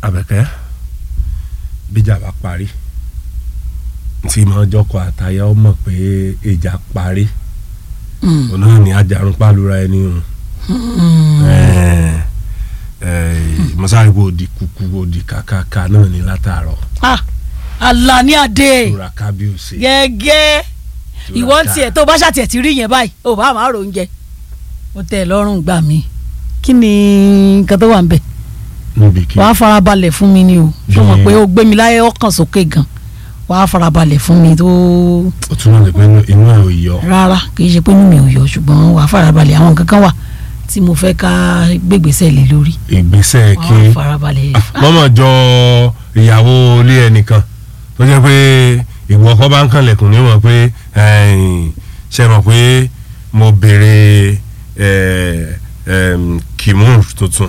Àbẹ̀kẹ́ bíjà bá parí tí mo jọkọ àtayá ó mọ̀ pé ìjà parí òun náà ní ajarun pálura ẹni o mọ́sáàrìbò òdì kúkú òdì kàkàkà náà ní látàárọ̀ ah Alani Adé tura kábíyèsí gẹ́gẹ́ Tura ìwọ ń ká. tiẹ̀ tó bá ṣàtìẹ̀ ti rí yẹn báyìí ò bá máa rò oúnjẹ ó tẹ́ ẹ lọ́rùn gbà mí kí ni nǹkan tó wà ń bẹ̀ níbi kí wàá farabalẹ̀ fún mi ni o ṣé o mọ̀ Bí- pé ó gbé mi láyé ọkàn sókè gan wàá farabalẹ̀ fún mi tó ó túmọ̀ sí pé inú ẹ̀ ò yọ rárá kì í ṣe pé inú mi ò yọ ṣùgbọ́n wàá farabalẹ̀ àwọn nǹkan kan wà tí mo fẹ́ ká gbégbèsè lé lórí ìgbésẹ̀ kí wàá farabalẹ̀ mọ́mọ́ jọ ìyàwó ilé ẹnìkan tó jẹ́ pé ìwọ ọkọ bá ń kànlẹ̀kùn ní mọ̀ pé ẹ̀yìn, ṣe mọ̀ pé mo béèrè ẹ̀, ẹ̀m, kìmú tuntun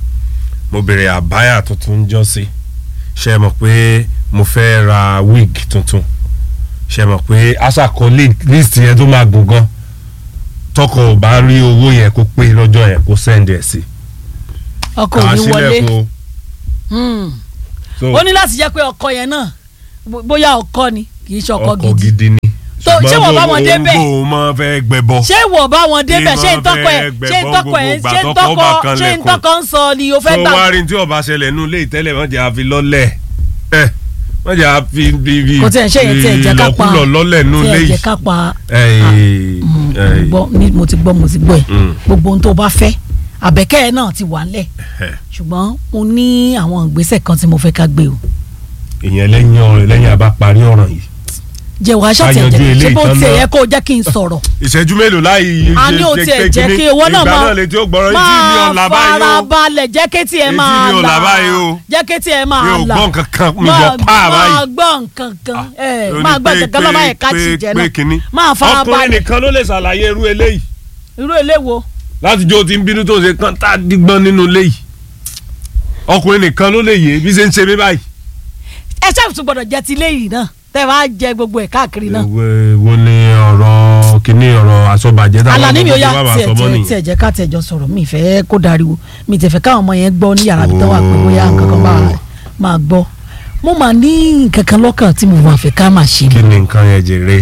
mo béèrè àbáyà tuntun jọ sí ṣe mọ̀ pé mo fẹ́ ra wig tuntun ṣe mọ̀ pé aṣàkọ list yẹn tó máa gùn gan tọkọ ò bá rí owó yẹn kó pé lọ́jọ́ yẹn kó send ẹ̀ sí ọkọ ò kà á ní wọlé sílẹ̀kùn o. Hmm. So, ó ní láti jẹ́ pé ọkọ yẹn náà bó- bóyá ọkọ ni kì í ṣe ọkọ ọkọ̀ gidi gidi ni. So, ṣé wọ́n bá wọn débẹ̀? ṣùgbọ́n o máa fẹ́ gbẹbọ. ṣé ìwọ bá wọn débẹ̀ ṣé Ìmọ̀ ntọ́kọ ẹ̀ fẹ́ ṣé gbẹ̀bọ́n ntọ́kọ ẹ̀ gbogbo ṣé ìgbà tọ́kọ ntọ́kọ bá kan ṣé lẹ̀kùn. ntọ́kọ ń sọ ni o fẹ́ tó gbà wá rí tí ọba ṣẹlẹ̀ nù lé ìtẹ́lẹ̀ wọ́n jẹ́ àfi lọ́lẹ̀ ẹ̀ wọ́n jẹ́ àfi bíbí kò tiẹ̀ ṣe yẹn tiẹ̀ jẹ́ ká pa ìlọ́kulọ̀ lọ́lẹ̀ nù lé tiẹ̀ yìí. jẹ́ ká pa Ẹ̀yìn, Mm, ẹ̀yìn, gbọ́ ní mo ti gbọ́ mo ti gbọ́ ẹ̀ Mm. gbogbo ohun tó bá fẹ́ àbẹ̀kẹ́ ẹ̀ náà ti wà ńlẹ̀ ẹ̀. ṣùgbọ́n mo ní àwọn ìgbésẹ̀ kan tí mo fẹ́ ká gbé o ìyẹn lẹ́yìn ọ̀rẹ́ lẹ́yìn àbá parí ọ̀ràn yìí. jẹ́ wàá Ká yanjú ṣàtẹ̀jẹ́ eléyìí ṣé bó tán tiẹ̀ náà. yẹ kó o jẹ́ kí n sọ̀rọ̀ ìṣẹ́jú mélòó láì a ní o tiẹ̀ jẹ́ kí owó náà ìgbà máa náà lè tí ó gbọ́rọ̀ etí mi ò là máa báyìí o. farabalẹ̀ jẹ́ kí tiẹ̀ Etí máa mi ò là là báyìí o. jẹ́ kí tiẹ̀ mi máa ò là gbọ́ nǹkan kan mi máa gbọ́ pa báyìí. máa gbọ́ nǹkan kan ẹ̀ Ó ní máa gbọ́ pé- nǹkan kan lọ́mọ pé- ẹ̀ka pé- ti jẹ́ pé kínní. náà máa ọkùnrin farabalẹ̀ nìkan ló lè ṣàlàyé irú eléyìí irú eléwo láti jó ti ń bínú tó ṣe kán tá a dígbọ́n nínú ilé yìí ọkùnrin nìkan ló lè yé bí ṣe ń ṣe mí báyìí. ẹ ṣáà tún gbọ́dọ̀ jẹ ti léyìí náà tẹ́ bá jẹ gbogbo ẹ̀ káàkiri náà Èwo- wo ni ọ̀rọ̀ kíní ọ̀rọ̀ àsọ̀bàjẹ́ táwọn Àlàní mi ò ọmọ yá tó bá máa tiẹ̀ sọ mọ́ tiẹ̀ nìyẹn. tiẹ̀ jẹ́ ká tiẹ̀ jọ sọ̀rọ̀ mi ìfẹ́ kó dariwo mi tẹ̀fẹ́ káwọn ọmọ yẹn gbọ́ ní yàrá bí tán wà pé bóyá nǹkan kan máa máa gbọ́ mo máa ní nǹkan kan lọ́kàn tí mo máa fẹ́ ká máa ṣe kí ni ni nǹkan yẹn jèrè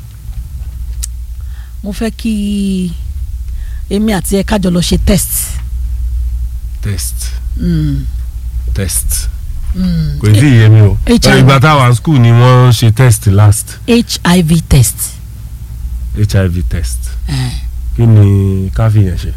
mo fẹ́ kí èmi àti ẹ kájọ lọ ṣe test test Mm, test mm. kò tí ì yé mi o HIV. ìgbà táwa school ni wọ́n ṣe test last HIV test hiv test Eh. kí ni káfí yẹn ṣe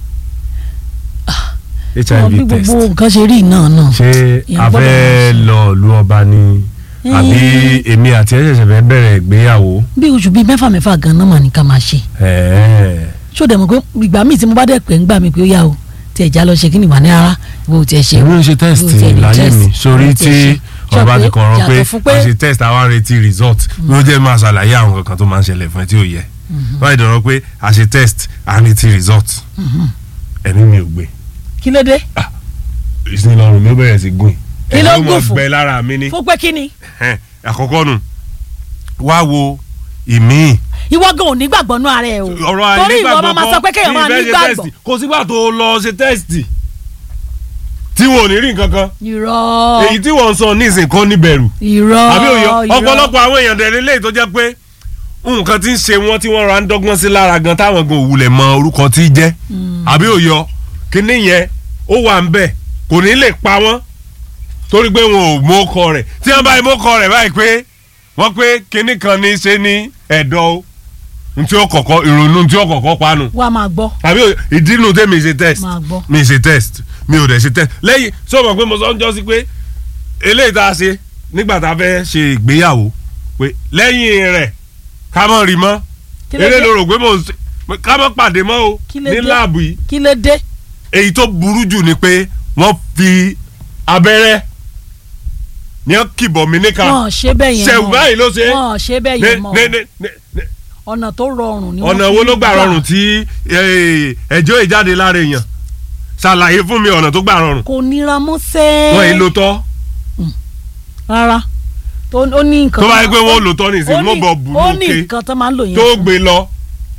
Ọ, bí hiv test gbogbo nǹkan ṣe rí náà náà ṣé Èèyàn a gbọ́dọ̀ fẹ́ máa ṣe. lọ ìlú ọba ni àbí èmi àti ẹ ṣẹ̀ṣẹ̀ fẹ́ bẹ̀rẹ̀ ìgbéyàwó bí oṣù bíi mẹ́fà mẹ́fà gan-an mà ní ká máa ṣe ẹ̀ẹ́ ṣó dẹ̀ mọ̀ pé ìgbà míì tí mo bá dẹ̀ pẹ́ ń gbà mí pé ó yá o tí ẹ̀já lọ ṣe kí ni wà ní ara ìwọ ò tiẹ̀ ṣe èmi ń ṣe test Ìwọ ò tiẹ̀ lè láyé test, mi ìwọ sórí ò tí tiẹ̀ ṣe. ọ̀rọ̀ bá Ṣé ti pé kọ̀ọ̀rọ̀ pé yàtọ̀ fún pé- a ṣe test àwa retí result ló jẹ́ máa ṣàlàyé àwọn kankan tó máa ń ṣẹlẹ̀ fún ẹ tí ò yẹ wọ́n ìdọ̀rọ̀ pé a ṣe test a retí result ẹ̀mí mi ò gbé kí ló dé ìsinmi lọ́rùn mi ó bẹ̀rẹ̀ sí gùn Kí ló ẹ̀rọ gùn mọ̀ fún? gbẹ lára mi ní fún pé kí ni Ẹ̀hẹ́n, àkọ́kọ́ nù wá wo ìmíì ìwọ gan ò ní gbàgbọ́ nú ara ẹ o ọ̀rọ̀ torí ìwọ àìnígbàgbọ́ máa ma sọ pé kéèyàn máa bí ní ìfẹ́ ṣe gbàgbọ́ test, kò sígbà tó lọ ṣe tẹ́sítì tí wọn ò ní rí nǹkan kan irọ́ èyí tí wọ́n ń sọ nísìn kan níbẹ̀rù irọ́ àbí òye irọ́. ọ̀pọ̀lọpọ̀ àwọn èèyàn dẹ̀ lélẹ́yìí tó jẹ́ pé nǹkan tí ń ṣe wọ́n tí wọ́n ra ń dọ́gbọ́n sí lára gan táwọn gan òwúlẹ̀ mọ orúkọ tí í jẹ́ àbí òye kíní yẹn ó wà ń bẹ̀ kò ní lè pa wọ́n torí pé wọn ò mú ọkọ rẹ̀ tí wọ́n bá mú ọkọ rẹ̀ báyìí pé wọ́n pé kíní kan ní í ṣe ní ẹ̀dọ̀ o ntí ó kọ̀kọ́ ìrònú ntí ó kọ̀kọ́ panu wá máa gbọ́ àbí òye ìdí inú tẹ́ mi ṣe test máa gbọ́ mi ṣe test mi ò dẹ̀ ṣe test lẹ́yìn sọ ma pé mo sọ ń jọ sí pé eléyìí tá a ṣe nígbà tá a fẹ́ ṣe ìgbéyàwó pé lẹ́yìn rẹ̀ ká mọ̀ rí mọ́ Kí ló eré dé? ló rò pé mo ṣe ká mọ̀ pàdé mọ́ o Kí ló ní dé? láàbù yìí kí ló dé èyí tó burú jù ni pé wọ́n fi abẹ́rẹ́ ní wọ́n kìbọ̀ mí níka wọn ò ṣe bẹ́ẹ̀ yẹn ṣẹ̀wù mọ́. báyìí ló ṣe wọn ò ṣe bẹ́ẹ̀ ní yẹn mọ́ ní ní ní ní ọ̀nà tó rọrùn ni wọ́n ọ̀nà fi wo ń ló gbà rọrùn tí eh, ẹjọ́ ìjáde lára èèyàn ṣàlàyé fún mi ọ̀nà tó gbà rọrùn kò nira mọ́ sẹ́ẹ̀ wọ́n yìí ló tọ́ rárá tó ó ní nǹkan tó bá yẹ máa- pé wọ́n lò tọ́ nìsín ó ní- wọ́n bọ̀ bùrù ó ní òkè nǹkan tó máa ń lò yẹn tó fún. gbé lọ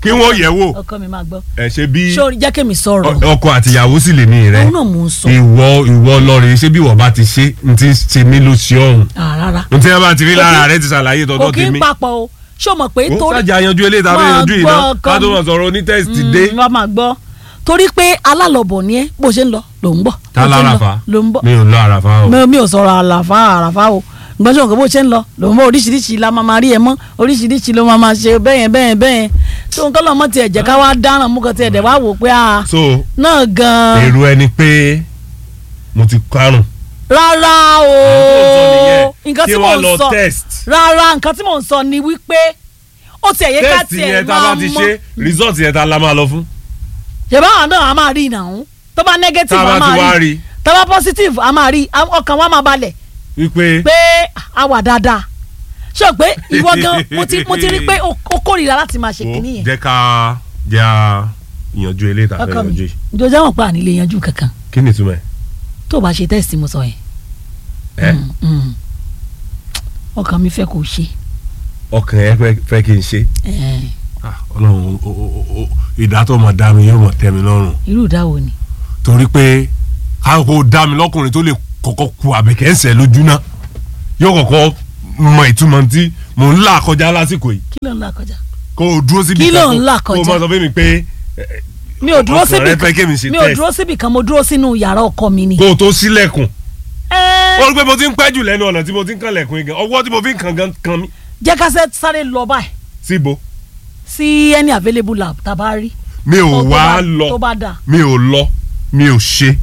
kí wọ́n yẹ̀ wò ọkọ mi máa gbọ́ ẹ̀ ṣe bí sórí jẹ́ kí mi sọ̀rọ̀ ọ- ọkọ àtìyàwó sì lè ní rẹ òun náà mò ń sọ ìwọ ìwọ lọrin ṣé bí wọ́n bá ti ṣe n ti ṣe mí ló ṣe ọ̀hún Ah, rárá n tí wọ́n bá ti rí Kò lára kí- rẹ ti ṣàlàyé kò tọ́tọ́ kí ń tèmi papọ̀ o ṣé o mọ̀ pé ó torí sàjà yanjú eléyìí tàbí Máa yanjú gbọ́ iná ọkọ ká tó mi. mọ̀ sọ̀rọ̀ onítẹ̀sítì dé wọ́n máa gbọ́ torí pé alálọ̀bọ̀ ni ẹ́ bó ṣe ń lọ ló ń bọ̀ tá bó ṣe ń lọ lárafa ló ń bọ̀ mi ò lọ àràfà o mi mi ò sọ̀rọ̀ àlàfà àràfà o gbọ́n sọ̀rọ̀ bó ṣe ń lọ ló ń bọ̀ oríṣiríṣi la máa máa rí ẹ mọ́ oríṣiríṣi ló máa máa ṣe bẹ́yẹn bẹ́yẹn bẹ́yẹn tó nǹkan lọ́mọ tiẹ̀ jẹ́ ká wá dáràn mú kan tiẹ̀ dẹ̀ wá wò pé a so náà gan-an èrò ẹni pé mo ti karùn rárá o nǹkan tí kí mò wọ́n ń lọ sọ test rárá nǹkan tí mò ń sọ ni wípé ó tiẹ̀ yẹ ká test tiẹ̀ yẹn tá a máa bá ti mọ̀ ṣe result yẹn tá a la máa lọ fún ṣèbá àwọn náà a máa rí ìnáwó tó bá negative tá a a bá ti wá máa rí rí tó bá positive a máa rí a- ọkàn wa máa balẹ̀ wípé pé a wà dáadáa ṣé o pé ìwọ gan mo ti mo ti rí pé o o kórìíra láti máa ṣe wo kìíní yẹn jẹ́ ká jẹ́ à yanjú eléyìí tá a fẹ́ ọkọ mi yanjú yìí jọjá wọn pa ànílé yanjú kankan kí ni ìtumọ̀ ẹ̀ tó o bá ṣe test mo sọ yẹn ẹ́ Mm, mm. ọkàn mi fẹ́ kó o ṣe ọkàn ẹ fẹ́- fẹ́ kí n ṣe Eh, Ah, ọlọ́run o- o- o- o- ìdá tó mọ̀ dá mi yóò mọ̀ tẹ́ mi lọ́rùn irú ìdáwó ni torí pé káàkó dá mi lọ́kùnrin tó lè kọ́kọ́ ku àbẹ̀kẹ́ ń sẹ̀ lójú náà yóò kọ́kọ́ mọ ìtumọ̀ tí mò ń là kọjá lásìkò yìí kí ló ń là kọjá kó o dúró síbi Kí ló kan ń là kó o kọjá? máa sọ fún mi pé eh, mi ò dúró ọkàn síbi rẹ fẹ́ kémi ṣe mi ò test. dúró síbi kan mo dúró sínú yàrá ọkọ mi ni. kó o tó sílẹ̀kùn Eh, ó rí pé mo ti ń pẹ́ jù lẹ́nu ọ̀nà tí mo ti ń kànlẹ̀kùn yìí gan ọwọ́ tí mo fi ń kàn gan kan mi jẹ́ ká sẹ́- sáré lọ báyìí síbo sí any available lab tá a bá rí. mi ò tó wá bá- lọ tó bá dà mi ò lọ mi ò ṣe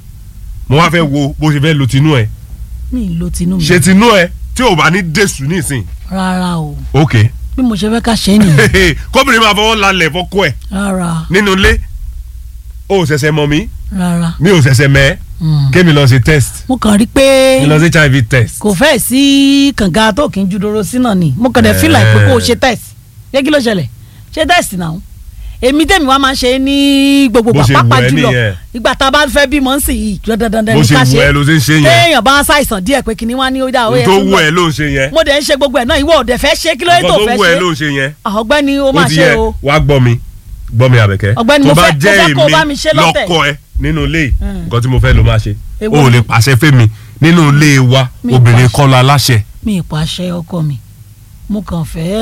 mo wá fẹ́ wo bó ṣe fẹ́ lo tinú ẹ̀ mi ì lo tinú mi ṣe tinú ẹ̀ tí ò bá ní dẹ̀sù nísìn rárá o ok bí mo ṣe fẹ́ ká ṣe é nìyẹn kóbìnrin máa fọwọ́ lálẹ̀ fọ́kọ́ ẹ̀ rárá nínú ilé o ò ṣẹ̀ṣẹ̀ mọ̀ mí rárá. mi ò ṣẹ̀ṣẹ̀ mẹ́ Mm. kémi lọ ṣe test mo kàn rí i pé mi lọ ṣe hiv test kò fẹ́ sí kànga tó kì í ju doro sí náà ni mo kàn dẹ̀ feel like pé kó o ṣe test yẹ kí ló ṣẹlẹ̀ ṣe test náà èmi tèmi wá máa ń ṣe ní gbogbo Bó ṣe gbà wù pàápàá ẹ́ jùlọ nìyẹn. ìgbà tá a bá fẹ́ bímọ ń sìn yìí dandan bó ní ṣe ká wù ẹ́ ló ṣe ń ṣe yẹn téèyàn bá ṣàìsàn díẹ̀ pé kìnìún wá ní ó dá ó n yẹ tó kí n wù lọ. ẹ́ ló ń ṣe yẹn mo dẹ̀ ń ṣe gbogbo ẹ̀ náà ìwọ ò dẹ̀ fẹ́ ṣe kí ló dé nǹkan tó tó fẹ́ wù ẹ́ ló ṣe ń ṣe yẹn Ah, ọ̀gbẹ́ni ó ó máa ti ṣe yẹ o wá gbọ́ mi gbọ́ mi àbẹ̀kẹ́ Ọ̀gbẹ́ni, tó mo bá fẹ́- mo jẹ́ fẹ́ kó o bá èmi mi ṣe lọ́tẹ̀. lọ́kọ ẹ nínú ilé yìí Mm. nǹkan tí mo fẹ́ ló máa ṣe Èwo o ò ni? lè pàṣẹ fẹ́mi nínú ilé wa Mi obìnrin pàṣẹ. kọ́ la láṣẹ mi ì pàṣẹ ọkọ mi mo kàn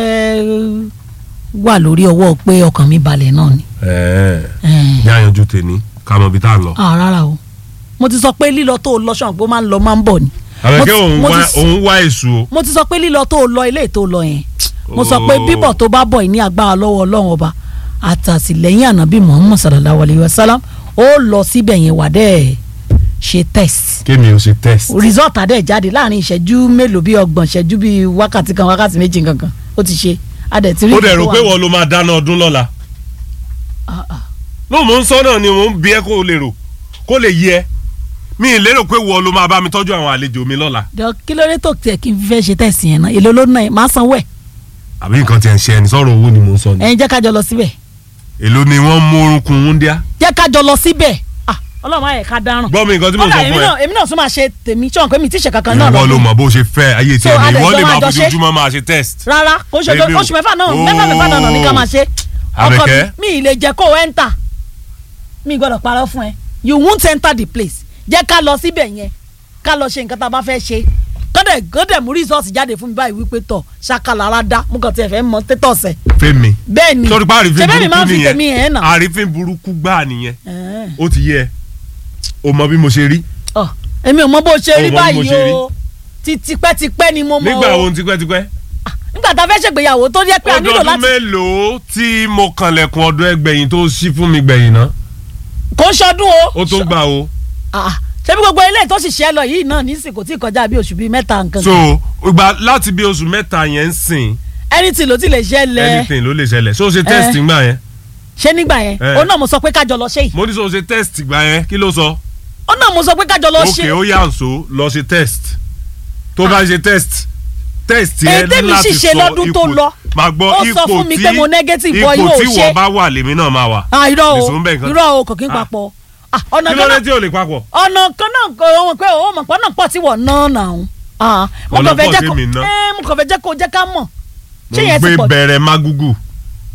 fẹ́ wà lórí ọwọ́ pé ọkàn mi balẹ̀ náà ni. Eh. ní àyànjú tèmi ká mọ ibi tá a lọ. ah rárá o mo ti sọ pé lílọ tó o lọ ṣọ̀n pé ó máa ń lọ máa ń bọ̀ ni. Mo àbẹ̀kẹ́ ti- òun mo ti wá s- òun wá èṣù o. mo ti sọ pé lílọ tó o lọ ilé tó o lọ yẹn mo sọ pé Oh. bíbọ̀ tó bá bọ̀ yìí ní agbára lọ́wọ́ ọlọ́run ọba àtàtìlẹ́yìn ànábì muhammad sallallahu alayhi wa sallam ó lọ síbẹ̀ yẹn wà dẹ́ ṣe test kémi ò ṣe test. result adé jáde láàrin ìṣẹ́jú mélòó bíi ọgbọ̀n ìṣẹ́jú bíi wákàtí kan wákàtí méjì kankan ó ti ṣe adẹ̀ tí rí ó dẹ̀ ìtọ́ rò wà. pé wọ́n ló máa dáná ọdún lọ́la. Ah, ah. ló mò ń sọ náà ni mò ń bí ẹ kó o lè rò kó lè yẹ mi ì lérò pé wọ́n ló máa bá mi tọ́jú àwọn àlejò mi lọ́la. jọ kí ló dé tó tiẹ̀ kí n fẹ́ ṣe test yẹn náà èlò ló ná ẹ̀ máa sanwó ẹ̀ àbí nǹkan tiẹ̀ ń ṣe ẹni sọ̀rọ̀ owó ni mò ń sọ ni. ẹ̀yin jẹ́ ká jọ lọ síbẹ̀ èló ni wọ́n mú orúnkún wúndíá. jẹ́ ká jọ lọ síbẹ̀ ah ọlọ́run ayẹ̀ ká dáràn gbọ́ mi nǹkan tí mo sọ kódà èmi fún ẹ. náà èmi náà tún máa ṣe tèmi tí wọn pé mi ti ṣe kankan náà ìwọ ló lọ́dún mọ̀ bó ṣe fẹ́ ayé So, tiẹ̀ ni adẹ̀ ìwọ jọ lè máa máa jọ ṣe? fojoojúmọ́ máa ṣe test. rárá oṣù Èmi ò- oṣù mẹ́fà náà Oh. mẹ́fà mẹ́fà náà ní ká máa ṣe ọkọ mi Àbẹ̀kẹ́. mi ì lè jẹ́ kó o enter mi gbọ́dọ̀ parọ́ fún ẹ you won't enter the place jẹ́ ká lọ síbẹ̀ yẹn ká lọ ṣe nǹkan tá a bá fẹ́ ṣe kọ́dẹ̀ kọ́dẹ̀ mú result jáde fún mi báyìí wípé tọ̀ ṣàkàlára dá mú kàn tiẹ̀ fẹ́ mọ status ẹ̀ fẹ́mi bẹ́ẹ̀ ni sọ́dún pa àrífín ṣé bẹ́ẹ̀ mi máa ń burúkú fi tèmi nìyẹn yẹn nà àrífín burúkú gbáà nìyẹn Ẹ̀ẹ́n. ó ti yẹ o mọ bí mo ṣe rí Ọ̀, èmi ò mọ bó ṣe Ó rí mọ bí mo báyìí ṣe rí. o ti tipẹ́tipẹ́ ni mo mọ nígbà o wo tipẹ́tipẹ́ nígbà tá a fẹ́ ṣègbéyàwó tó jẹ́ pé a nílò ọdún láti mélòó tí mo kànlẹ̀kùn ọdún ẹgbẹ̀yìn tó ṣí fún mi gbẹ̀yìn náà kò ń ṣọdún o ó tó gbà o Ah, ṣebí gbogbo ilé tó sì ṣe lọ yìí náà nísìn kò tí ì kọjá bí oṣù bíi mẹ́ta nǹkan so ìgbà láti bí oṣù mẹ́ta yẹn ń sìn anything ló ti lè ṣẹlẹ̀ anything ló lè ṣẹlẹ̀ so ṣe test Eh. gbà yẹn ṣé nígbà yẹn Eh. ó náà mo sọ pé kájọ lọ ṣe yìí mo ní so ṣe test gbà yẹn kí ló sọ ó náà mo sọ pé kájọ lọ ok ṣe ó yà ń so lọ ṣe test tó bá ṣe test test Èyí yẹn tèmi ní láti sì ṣe sọ lọ́dún tó ipò lọ. máa gbọ́ Ó sọ ipò fún mi tí pé mo negative, ipò boy, yóò tí ṣe. wọ́n bá wà lèmi náà máa wà Ah, irọ́ o nìṣó ń bẹ̀ nǹkan. irọ́ o kò kí n Ah. papọ̀ Ah, ọ̀nà kí ló kan dé náà tí ò lè papọ̀ ọ̀nà kan náà kò wọ́n pé ó mọ̀ pọ́n náà pọ̀ tí wọ́n ná náà Ah, mo Ọ̀nà kàn fẹ́ pọ̀ jẹ́ tí kó mi ná. Eh, mo kàn fẹ́ jẹ́ kó jẹ́ ká mọ̀ mo ṣé ń yẹn ti gbé pọ̀ jù? bẹ̀rẹ̀ magugu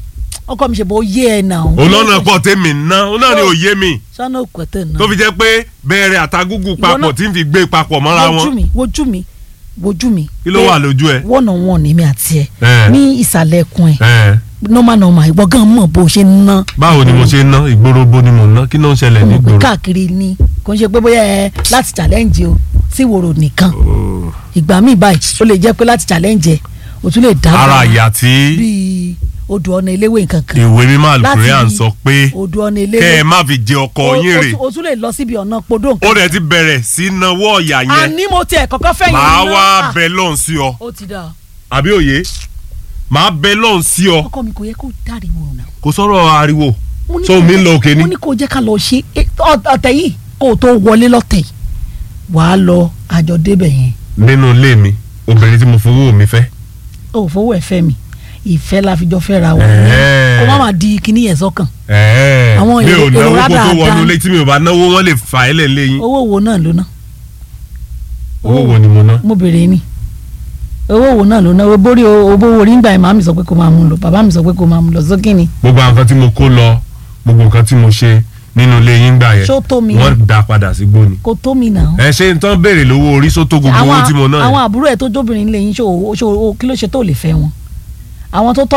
ọkọ mi ṣe bó yé ẹ nà. olóńnà pọ̀ tèmi ná ó náà ni òye mi sọ́nà òkúté náà. tó fi jẹ́ pé bẹ̀rẹ̀ àtagúgù papọ̀ náà- tí ń fi gbé papọ̀ mọ́ra wojú wọn mi wojú mi wojú mi. kí ló wà lójú ẹ. one on one èmi àti ẹ Eh. ní ìsàlẹ̀ ẹkùn ẹ Ẹ, normal normal ìwọ gan mọ̀ bó ṣe ń ná. báwo ni mo ṣe ná ìgboro bo ni mo ná kí ló ń ṣẹlẹ̀ mo pè nígboro. káàkiri ni kò ń ṣe pé bóyá ẹ láti challenge o sí wòrò nìkan Oh. ìgbà míì báyìí ó lè jẹ́ pé láti challenge ẹ o tún lè dá ara ìyá tí bíi odò ọ̀nà eléwé nǹkan kan ìwé mímọ́ àlùkùrẹ́ à ń Láti sọ pé odò ọ̀nà kẹ́ eléwé ẹ má fi jẹ ọkọ O- yín o rè tún- o tún lè lọ síbi ọ̀nà podó ó nǹkan rẹ̀ ti bẹ̀rẹ̀ sí náwó ọ̀yà yẹn àní mo tiẹ̀ kọ́kọ́ fẹ́ yẹn màá ná. wá Ah, bẹ lọ́hùn sí ọ ó ti dà àbí òye màá bẹ lọ́hùn sí ọ ọkọ mi kò yẹ kó dáriwo náà kò sọ̀rọ̀ ariwo mo ní so kó- mi ń lọ òkè ni mo ní kó jẹ́ ká lọ ṣe é, ọ- ọ̀tẹ̀ yìí kó o tó wọlé lọ́tẹ̀ yìí wàá lọ àjọ débẹ̀ yẹn nínú ilé mi obìnrin tí mo fowó mi fẹ́ o ò fowó ẹ̀ fẹ́ mi ìfẹ́ la fi jọ fẹ́ ra wọn Ẹ̀ẹ́. kó má má di kinní yẹn sọ́kàn ẹ̀ẹ́ Àwọn mi ò èrò- náwó èrò kó tó rádaràda. wọnú ilé tí mi ò bá náwó wọn lè fà á lẹ̀ lẹ́yìn owó wo náà ló ná owó wo ni mo ná mo béèrè ni owó wo náà ló ná owó borí owó orí ńgbà yẹn màmá mi sọ pé kó máa mú lọ bàbá mi sọ pé kó máa mú lọ sókè ni gbogbo àwọn nǹkan tí mo kó lọ gbogbo nǹkan tí mo ṣe nínú ilé yín gbà yẹn Ṣó tó mi? wọ́n dá padà sí gbóni kò tó mi nà ẹ ṣe ń tán béèrè lówó orí sótó gbogbo owó tí mo ná yẹn. àwọn àbúrò ẹ̀ tó jóbìnrin lè yín ṣó o- ṣó o- kí ló ṣe tó lè fẹ́ wọn àwọn tó tọ́